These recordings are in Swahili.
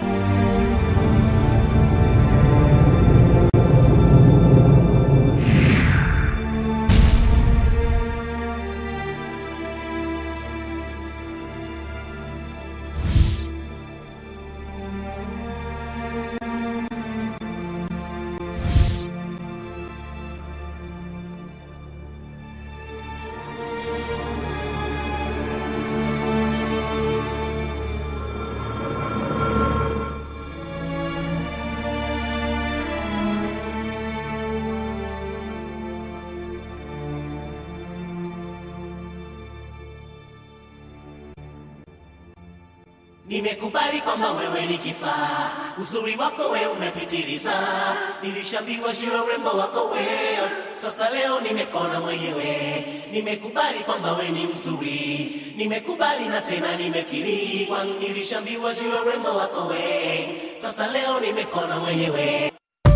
Nimekubali kwamba wewe ni kifaa, uzuri wako we umepitiliza. Nilishambiwa juu ya urembo wako we, sasa leo nimekona mwenyewe. Nimekubali kwamba we ni mzuri, nimekubali na tena nimekiri, kwani nilishambiwa juu ya urembo wako we, sasa leo nimekona mwenyewe.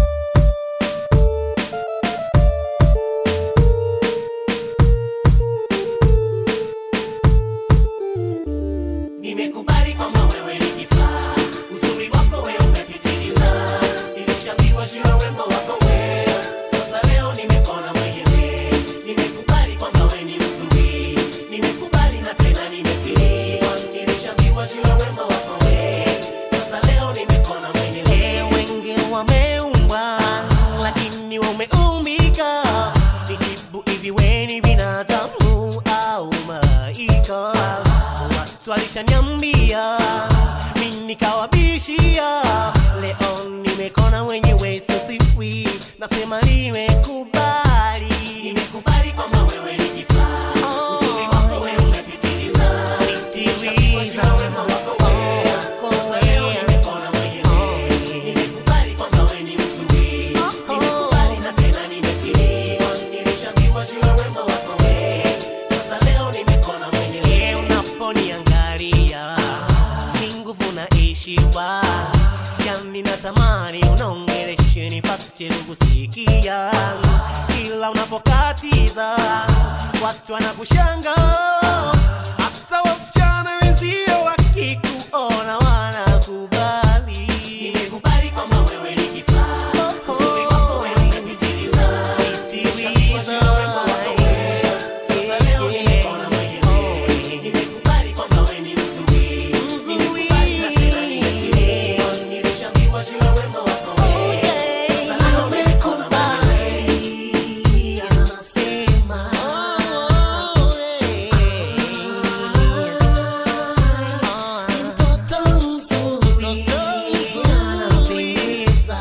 Nimekubali kwamba wewe ni kifaa, uzuri wako we umepitiliza. Nilishambiwa juu ya urembo wako we, sasa leo nimekona mwenyewe. Nimekubali kwamba we ni mzuri, nimekubali na tena nimekiri, kwani nilishambiwa juu ya urembo wako we, sasa leo nimekona mwenyewe. Wengi wameumbwa, lakini wameumbika. Nijibu hivi, we ni binadamu au malaika? Watu walishaniambia mimi nikawabishia, leo nimekona mwenyewe, sisiwi nasema nimekubali, nimekubali kwamba wewe ni kifaa, uzuri wako wewe umepitiliza, Nishambuliwa na wema wako wewe, sasa leo nimekona mwenyewe, nimekubali kwamba wewe ni mzuri, nimekubali na tena nimekiri, kwani nilishambiwa juu ya wema wako wewe, sasa leo nimekona mwenyewe, unaponiangalia ni nguvu naishiwa, yani natamani unaongeleshe nipate kukusikia, kila unapokatiza watu wanakushanga, hata wasichana wenzio wakikuona wanakubali. Nimekubali kwamba wewe ni kifaa, uzuri wako wewe umepitiliza, Nishambiwa juu ya wema wako wewe, sasa leo nimekona mwenyewe, nimekubali kwamba wewe ni mzuri, nimekubali na tena nimekiri, kwani nilishambiwa juu ya wema wako wewe, sasa leo nimekona mwenyewe, anasema mtoto mzuri, anapendeza,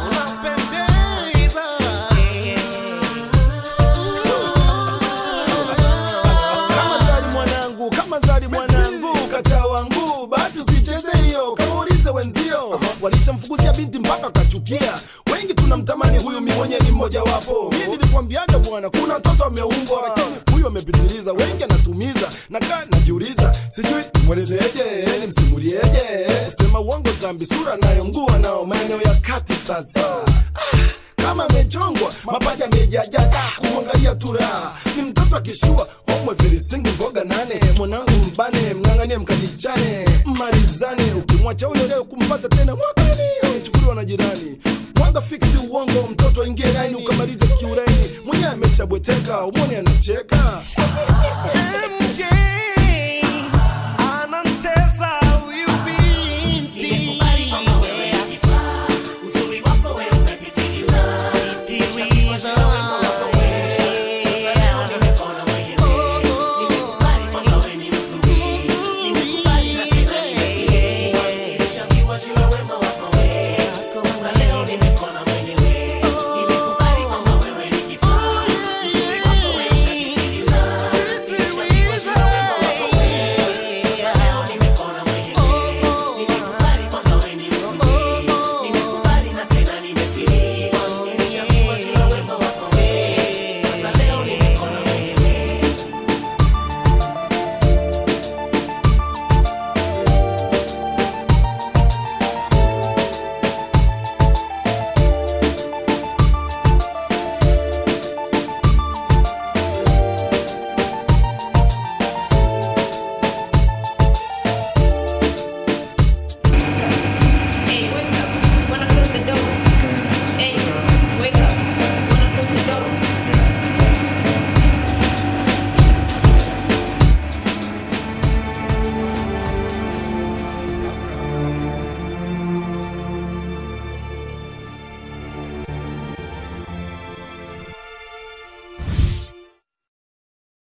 kama zari mwanangu kama zari mwanangu kacha wangu bahati usicheze hiyo kaulize wenzio walishamfukuzia binti mpaka kachukia wengi tunamtamani huyu mi mwenye ni mmoja wapo mi nilikwambiaga bwana kuna mtoto ameumbwa lakini huyu amepitiliza wengi anatumiza nakaa najiuliza sijui nimwelezeje nimsimulieje kusema uongo zambi sura nayo mguu anao maeneo ya kati sasa ah kama amechongwa mapaja amejajaja kumwangalia tura ni mtoto akishua homwe virisingi mboga nane mwanangu mbane mng'ang'anie mkajichane malizane ukimwacha huyo leo kumpata tena mwakani amechukuliwa na jirani mwanga fiksi uongo mtoto aingie laini ukamalize kiuraini mwenyewe ameshabweteka umwoni anacheka